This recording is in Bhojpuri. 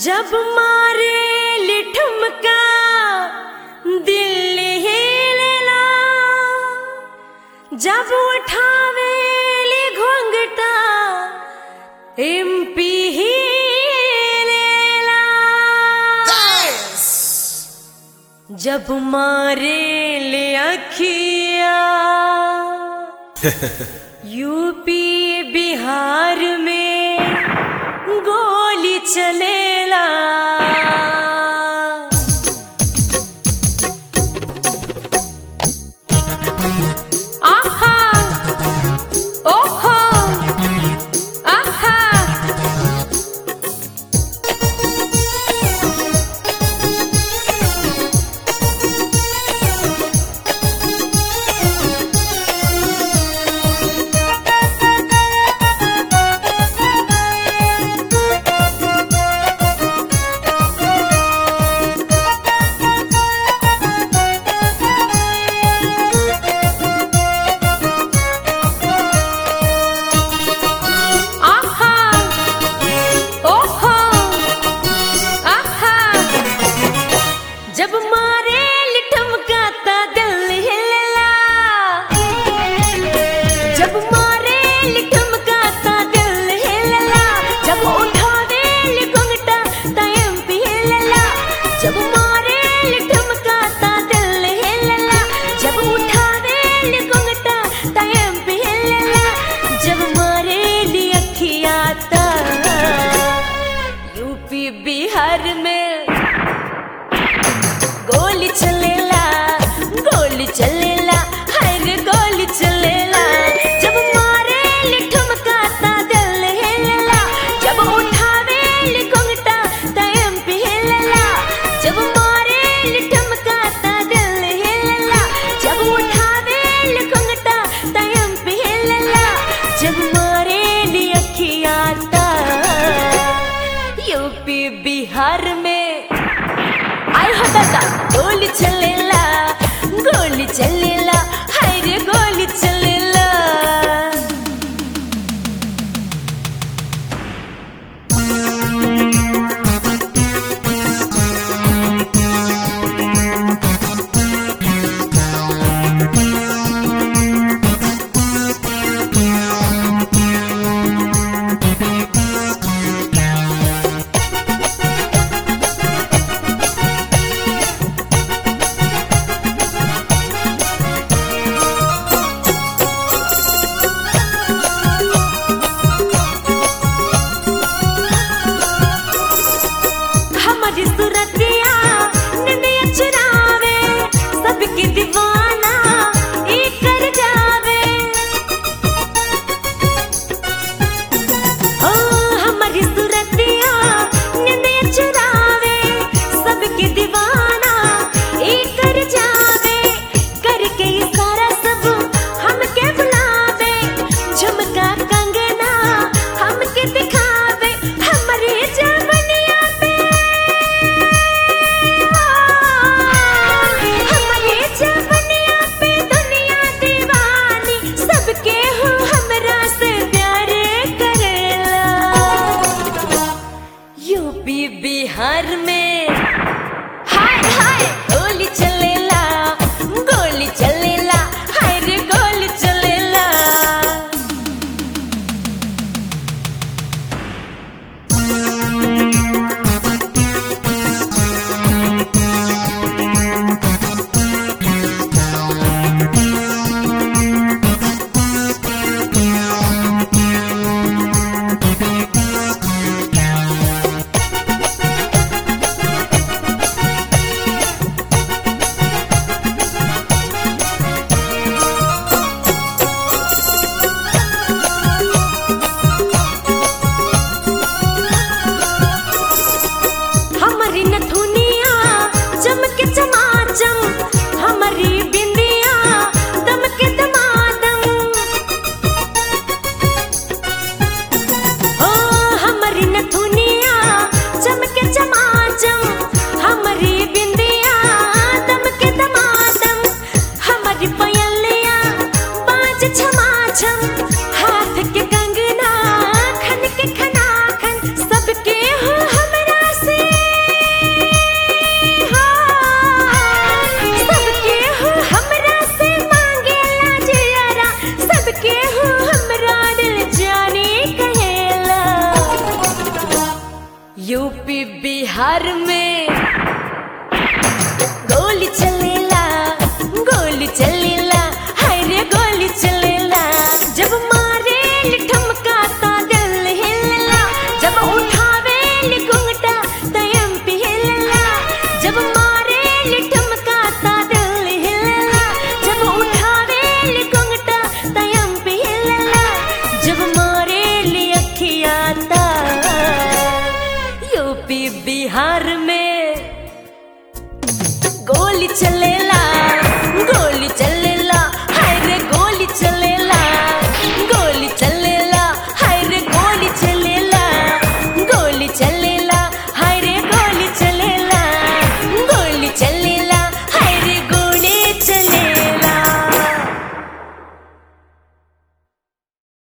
जब मारे लिठुमका दिल हिलेला जब उठावे ले घोंघटा एमपी हिलेला जब मारे ले अखिया यूपी बिहार में गोली चलेला आहा ओहो आहा आहा ओहो आहा जब मारे लिठमकाता दिल हिलला जब मारे लिठमकाता दिल हिलला जब उठावे लिघुंगटा तयम पे हिलला जब मारे लिठमकाता दिल हिलला जब उठावे लिघुंगटा तयम पे हिलला जब मारे ली अखियाता यूपी बिहार में गोली चलेला गोली चलेला हर गोली चलेला जब मारे लिठमकाता दिल हिलला जब उठावे लिघुंगटा तयम पे हिलला जब मारे लिठमकाता दिल हिलला जब उठावे लिघुंगटा तयम पे हिलला जब मारे ली अखियाता यूपी बिहार में आय हो दादा गोली चलेला गोली चलेला हाय रे गोली चलेला हमारी सूरतिया निंदिया चुरावे सबकी दीवाना एक कर जावे ओ हमारी सूरतिया निंदिया चुरावे सबकी दीवाना एक कर जावे करके इशारा सब हमके बुलावे झुमका कंगना हमके दिखावे हमारी जवनिया पे हमारे जवनिया पे दुनिया दीवानी सबके हो हमरा से प्यार करेला यूपी बिहार में हाय हाय गोली चलेला गोली चलेला हाय रे गोली चलेला हमारी नथुनिया चमके चमाचम हमारी बिंदिया दमके दमादम ओ हमारी नथुनिया चमके चमाचम हमारी बिंदिया दमके दमादम हमारी पयलिया बाज छमाछम हाथ के कंगना खन के खना खन सबके हो हमरा से बिहार में गोली चलेला गोली चलेला हाय रे गोली चलेला जब मारे ठमका ता दिल हिलला जब उठावे घुंघटा तयम पे हिलला जब मारे ठमका ता दिल हिलला जब उठावे घुंघटा तयम पे हिलला जब मारे अखिया ता यूपी बिहार में गोली चलेला गोली चलेला हाय रे गोली चलेला गोली चलेला हाय रे गोली चलेला गोली चलेला